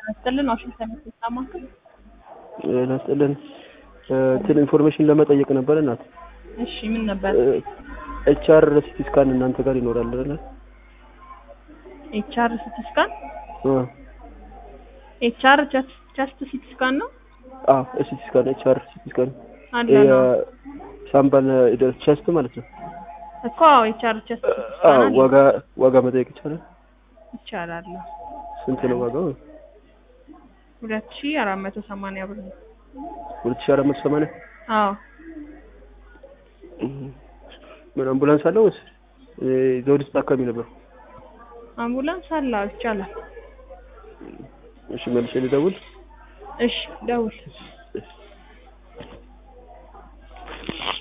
ስጥልን ዋሽንግተን ማክል ናስጥልን እንትን ኢንፎርሜሽን ለመጠየቅ ነበር እናት። እሺ ምን ነበር? ኤችአር ሲቲ ስካን እናንተ ጋር ይኖራል አይደል? ኤችአር ሲቲ ስካን ኤችአር ጀስት ሲቲ ስካን ነው አዎ ሲቲ ስካን ኤችአር ሲቲ ስካን አለ ነው ሳምባል ቸስት ማለት ነው እኮ ኤችአር ጀስት ሲቲ አዎ ስካን አለ ዋጋ ዋጋ መጠየቅ ይቻላል ይቻላል። ስንት ነው ዋጋው ሁለት ሺህ አራት መቶ ሰማንያ ብር ነው። ሁለት ሺህ አራት መቶ ሰማንያ አዎ ምን አምቡላንስ አለው ወይስ ዘውዲስ ታካሚ ነበር አምቡላንስ አለ አዎ፣ ይቻላል። እሺ መልሼ ልደውል እሺ ደውል።